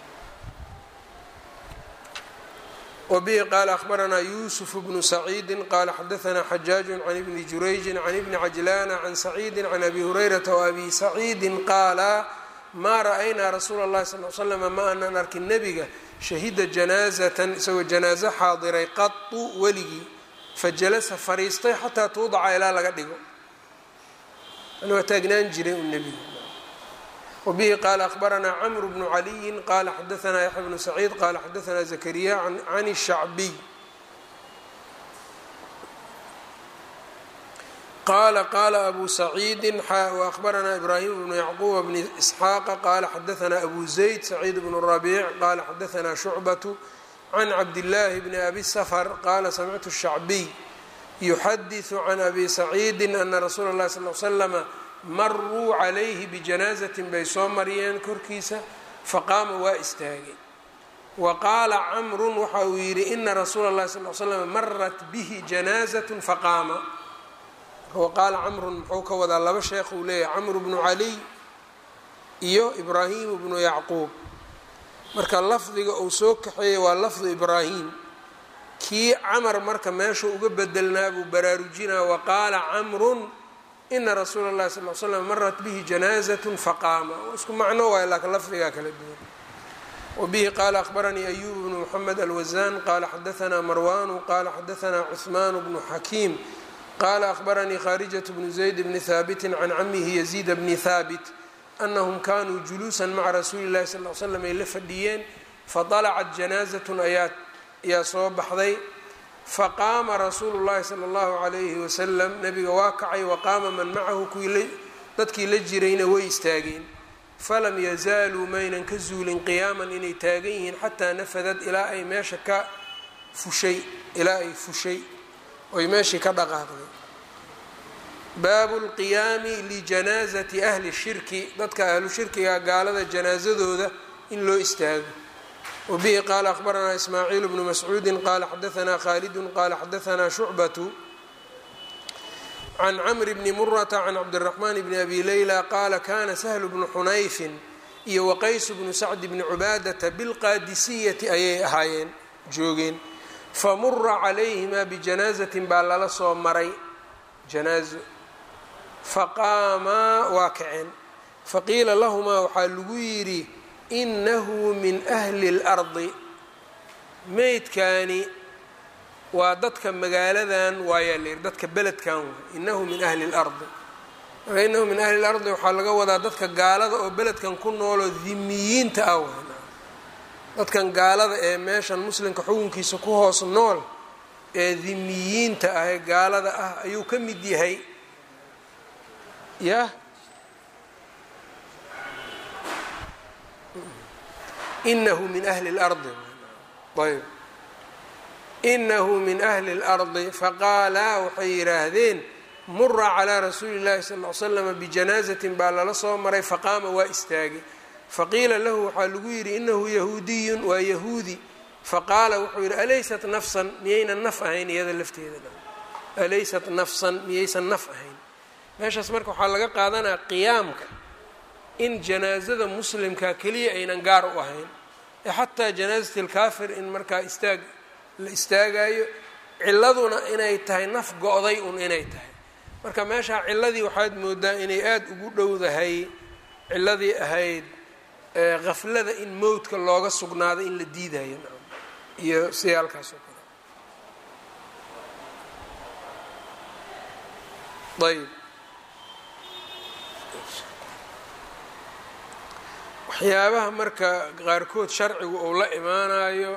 wbihi qaala akhbaranaa yuusuf bnu saciidi qaala xadaanaa xajaaju can ibni jurayji can ibni cajlaana can saciidi can abi hurayrata waabi saciidi qaala maa ra'aynaa rasuula اllahi sal l slama ma aanan arkin nebiga shahida janaazatan isagoo janaazo xaadiray qatu weligii fajalasa fariistay xataa tuudaca ilaa laga dhigo waa taagnaan jiray u nebiga wbihi qaala akhbaranaa cmru bnu caliyin qala xadaanaa yaxya bnu saciid qala xadaanaa zakariya can shacbiy qala qala abu saciidi waأhbaranaa ibrahim bnu yacquba bni isxaaqa qala xadaanaa abu zayd saciid bnu rabiic qala xadaanaa shucbatu can cabdillaahi bni abi safr qala samictu shacbiy yuxadiثu can abi saciidi ana rasuula اlahi sal l slama maruu calayhi bijanaazatin bay soo mariyeen korkiisa faqaama waa istaagay wa qaala camrun waxa uu yidhi ina rasuula اllahi sal l slam marat bihi janaazat faqaama wa qaala camrun muxuu ka wadaa laba sheekh uu leeyahay camru bnu caliy iyo ibraahimu bnu yacquub marka lafdiga uu soo kaxeeyey waa lafdu ibraahim kii camar marka meesha uga bedelnaa buu baraarujinaa wa qaala camrun ina rasuula اllahi sal l slam marat bihi janaazat faqaama isku macno waay laakiin lafdigaa kala duwan wabihi qaala akhbaranii ayub bnu moxamed alwazan qala xadaanaa marwanu qala xadaanaa cuثman bnu xakiim qala akhbaranii khaarijat bnu zayd bni haabiti can camihi yaziid bni haabit anahum kanuu juluusan maca rasuuli اllahi sal l slam ay la fadhiyeen faطalacat janaazatun ayaa soo baxday faqaama rasuulu llahi sala allahu calayhi wasalam nabiga waa kacay waqaama man macahu kuwii dadkii la jirayna way istaageen falam yazaaluu maynan ka zuulin qiyaaman inay taagan yihiin xataa nafadad ilaa ay meesha ka fushay ilaa ay fushay oy meeshii ka dhaqaaqday baabu lqiyaami lijanaazati ahli shirki dadka ahlu shirkiga gaalada janaasadooda in loo istaago wbihi qaala akhbaranaa ismaaciil bnu mascuudi qaala xadaanaa khalidu qaala xadaanaa shucbatu can camri bni murata can cabdiraxmaan bni abi leyla qaala kana sahlu bnu xunayfin iyo waqaysu bnu sacdi bni cubaadata bilqaadisiyati ayay ahaayeen joogeen famura calayhimaa bijanaazatin baa lala soo maray janaazo faqaamaa waa kaceen faqiila lahumaa waxaa lagu yidhi inahu min ahli اlardi meydkaani waa dadka magaaladan waayaa la yidhi dadka beledkan waay inahu min ahli اlardi marka inahu min ahli اlardi waxaa laga wadaa dadka gaalada oo beledkan ku nooloo dimiyiinta ah waay dadkan gaalada ee meeshan muslimka xukunkiisa ku hoos nool ee dimiyiinta ah ee gaalada ah ayuu ka mid yahay yah inahu min ahli اlardi ayb inahu min ahli اlardi faqaalaa waxay yidhaahdeen mura calىa rasuuli اllahi sal ly slama bijanaazatin baa lala soo maray faqaama waa istaagay faqiila lahu waxaa lagu yidhi inahu yahuudiyun waa yahuudi faqaala wuxuu yidhi alaysat nafsan miyaynan naf ahayn iyada lafteeda alaysat nafsan miyaysan naf ahayn meeshaas marka waxaa laga qaadanaya qiyaamka in janaazada muslimka keliya aynan gaar u ahayn ee xataa janaazat alkaafir in markaa istaag la istaagayo ciladuna inay tahay naf go-day un inay tahay marka meeshaa ciladii waxaad moodaa inay aada ugu dhowdahay ciladii ahayd qaflada in mowdka looga sugnaado in la diidayo iyo siyaalkaas oo kale ayb waxyaabaha marka qaarkood sharcigu uu la imaanayo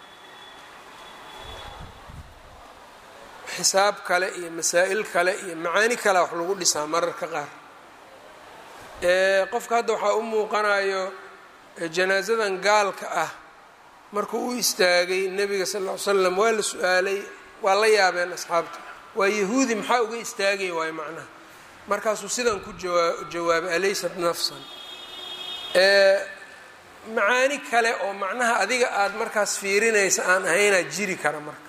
xisaab kale iyo masaa'il kale iyo macaani kale wax lagu dhisaa mararka qaar qofka hadda waxaa u muuqanayo janaasadan gaalka ah markuu u istaagay nebiga sal ll ly slam waa la su-aalay waa la yaabeen asxaabta waa yahuudi maxaa uga istaagay waayo macnaha markaasuu sidan ku jawaa jawaabay alaysat nafsan macaani kale oo macnaha adiga aada markaas fiirinaysa aan ahaynaad jiri kara marka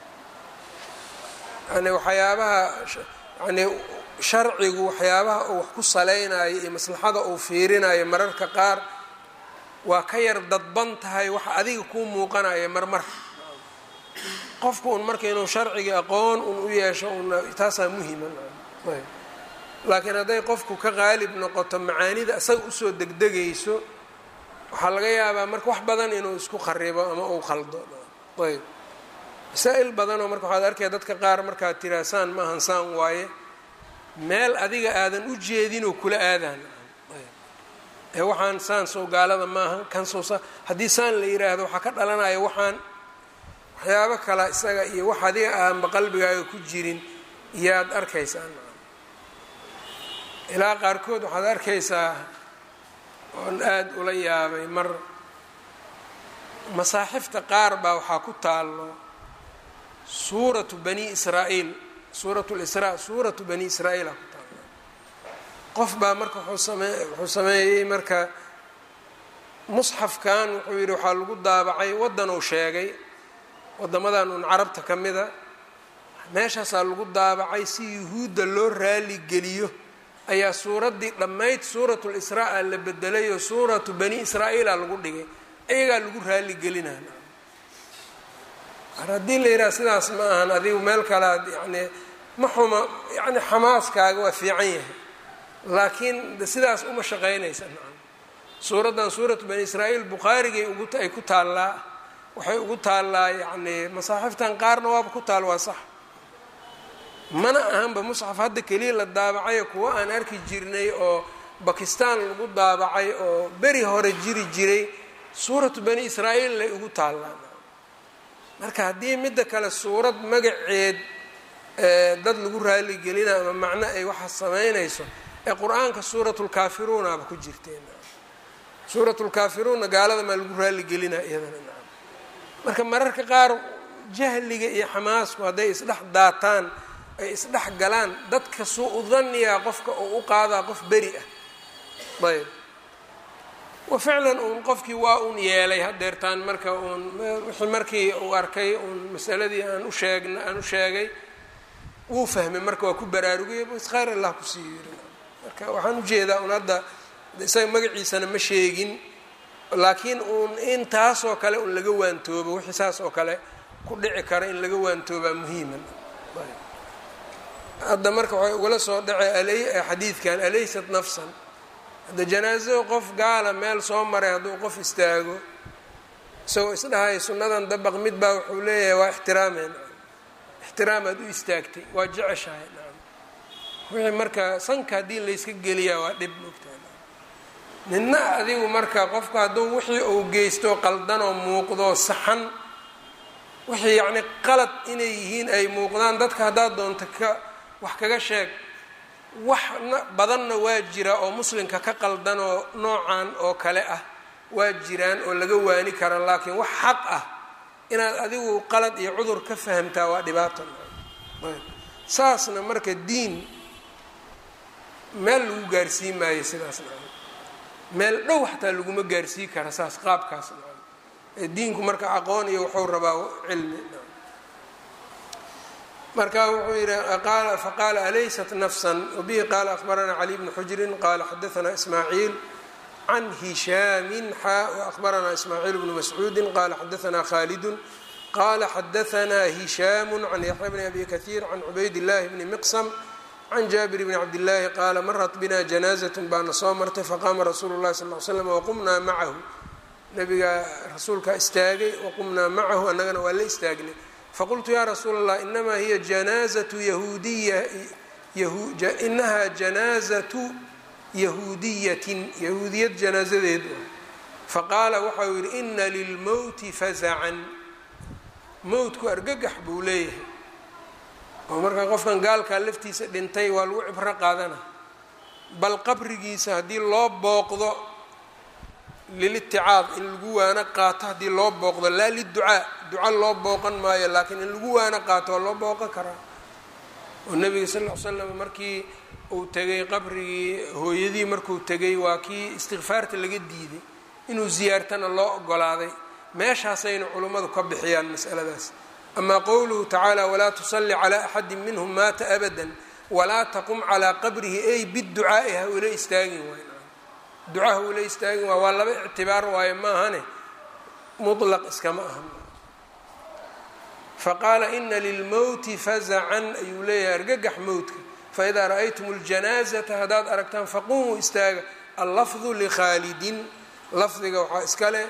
yani waxyaabaha yani sharcigu waxyaabaha uu wax ku saleynayo iyo maslaxada uu fiirinayo mararka qaar waa ka yar dadban tahay waxa adiga kuu muuqanaya marmar qofku un marka inuu sharciga aqoon un u yeesho un taasaa muhima laakiin hadday qofku ka qaalib noqoto macaanida isaga usoo degdegayso waxaa laga yaabaa marka wax badan inuu isku kharibo ama uu khaldo ayb masaa-il badanoo marka waxaad arkaya dadka qaar markaad tiraa saan maahan saan waaye meel adiga aadan u jeedinoo kula aadaan ee waxaan saan sow gaalada maaha kan sow sa haddii saan la yiraahdo waxaa ka dhalanaya waxaan waxyaabo kala isaga iyo wax adiga aanba qalbigaaga ku jirin iyaad arkaysaa ilaa qaarkood waxaad arkaysaa oon aada ula yaabay mar masaaxifta qaar baa waxaa ku taallo suuratu bani israa'iil suuratu lisraa suuratu bani israa'iila ku taallo qof baa marka wuxuu same wuxuu sameeyey marka musxafkan wuxuu yidhi waxaa lagu daabacay waddanuu sheegay waddamadan un carabta ka mida meeshaasaa lagu daabacay si yuhuudda loo raali geliyo ayaa suuraddii dhammayd suuratul israa la bedelayoo suuratu bani israa'iila lagu dhigay iyagaa lagu raali gelinaa mar haddii la yidhaha sidaas ma ahan adigu meel kalead yani ma xuma yani xamaaskaaga waa fiican yahay laakiin sidaas uma shaqaynaysa nacam suuraddan suuratu bani israa'iil bukhaarigay ugu ay ku taallaa waxay ugu taallaa yacni masaaxiftan qaarna waaba ku taal waa sax mana ahanba musxaf hadda keliya la daabacayo kuwa aan arki jirnay oo bakistan lagu daabacay oo beri hore jiri jiray suuratu bani israa'iil lay ugu taallaan marka haddii midda kale suurad magaceed dad lagu raaligelina ama macno ay waxa samaynayso ee qur-aanka suuratulkaafiruunaba ku jirteen suuratulkaafiruunna gaalada maa lagu raaligelinaa iyadana nacam marka mararka qaar jahliga iyo xamaasku hadday isdhex daataan ay isdhex galaan dadka suu u daniyaa qofka uu u qaadaa qof beri ah ayb wa ficlan uun qofkii waa uun yeelay hadeertaan marka uun wixii markii uu arkay uun masaladii aan u sheegna aan u sheegay wuu fahmay marka waa ku baraarugaya bs khayr allah kusii yiri marka waxaan ujeedaa un hadda isaga magaciisana ma sheegin laakiin uun in taasoo kale un laga waantoobo wixii saas oo kale ku dhici kara in laga waantoobaa muhiiman hadda marka waxay ugala soo dhacay xadiidkan alaysat nafsan hadda janaasado qof gaala meel soo maray hadduu qof istaago isagoo isdhahay sunnadan dabaq mid baa wuxuu leeyahay waa ixtiraameen ixtiraamaad u istaagtay waa jeceshahay nacam wixii marka sanka haddii layska geliyaa waa dhib mogtaa nina adigu marka qofku hadduu wixii uu geysto qaldanoo muuqdo saxan wixii yacni qalad inay yihiin ay muuqdaan dadka haddaad doonto ka wax kaga sheeg wax badanna waa jira oo muslimka ka qaldanoo noocan oo kale ah waa jiraan oo laga waani kara laakiin wax xaq ah inaad adigu qalad iyo cudur ka fahamtaa waa dhibaato saasna marka diin meel lagu gaarsiin maayo sidaasna meel dhow xataa laguma gaarsii kara saas qaabkaas diinku marka aqoon iyo wuxuu rabaa cilmi marka wuxuu yihi faqaala alaysat nafsan wabihi qaala akhbaranaa cali bnu xujrin qaala xadaanaa ismaaciil can hishaamin xaa waahbaranaa ismaaciil bnu mascuudi qaala xadaanaa khaalidun qaala xadaanaa hishaamu can yaxya bni abi kahiir can cubayd llahi bni miqsam can jaabir bni cabdillaahi qaala marat bina janaazatun baana soo martay faqaama rasuulu llahi sal l slam waqumnaa macahu nabigaa rasuulkaa istaagay waqumnaa macahu annagana waa la istaagnay faqultu yaa rasuula allah inamaa hiya janaazatu yahuudiya inahaa janaazatu yahuudiyatin yahuudiyad janaazadeed faqaala waxa uu yihi ina lilmowti fazacan mowtku argagax buu leeyahay oo markaa qofkan gaalkaa laftiisa dhintay waa lagu cibro qaadana bal qabrigiisa haddii loo booqdo liliticaad in lagu waano qaato haddii loo booqdo laa liducaa duca loo booqan maayo laakiin in lagu waano qaato waa loo booqan karaa oo nabiga sal ll ly slam markii uu tegay qabrigii hooyadii markuu tegay waa kii istikfaarta laga diiday inuu ziyaartana loo ogolaaday meeshaasayna culummadu ka bixiyaan masaladaas amaa qowluhu tacaala walaa tusalli calaa axadi minhum maata abadan walaa taqum calaa qabrihi ay biducaa'i ha ula istaagin waay duca ha ula istaagin waay waa laba ictibaar waayo maahane mutlaq iskama aha faqaala ina lilmowti fazacan ayuu leeyahay argagax mowtka faidaa ra'aytum اljanaazata haddaad aragtaan faqumuu istaaga allafdu likhaalidin lafdiga waxaa iskale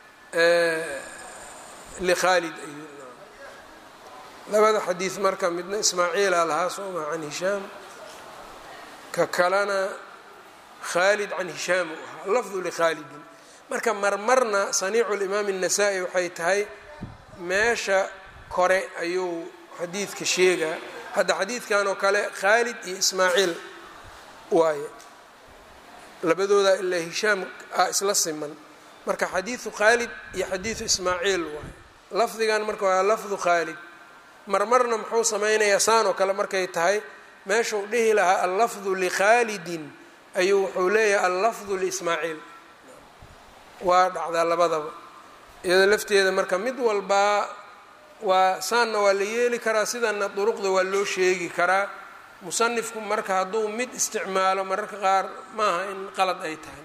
likhaalid ayuu labada xadiid marka midna ismaaciila lahaa sooma can hishaam ka kalena khaalid can hishaam u ahaa lafdu likhaalidin marka marmarna saniicu limaam الnasaa-i waxay tahay meesha kore ayuu xadiidka sheegaa hadda xadiidkan oo kale khaalid iyo ismaaciil waaye labadooda ilaa hishaam a isla siman marka xadiidu khaalid iyo xadiidu ismaaciil waaye lafdigan marka waa lafdu khaalid marmarna muxuu samaynayaa saan oo kale markay tahay meeshuu dhihi lahaa allafdu likhaalidin ayuu wuxuu leeyahay allafdu liismaaciil waa dhacdaa labadaba iyadoo lafteeda marka mid walbaa waa saanna waa la yeeli karaa sidanna duruqda waa loo sheegi karaa musanifku marka hadduu mid isticmaalo mararka qaar maaha in qalad ay tahay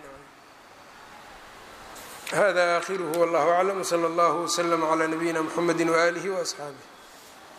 hada aakhiruhu wallahu aclam wsala allahu wslama calaa nabiyina mxamedi waaalihi waasxaabih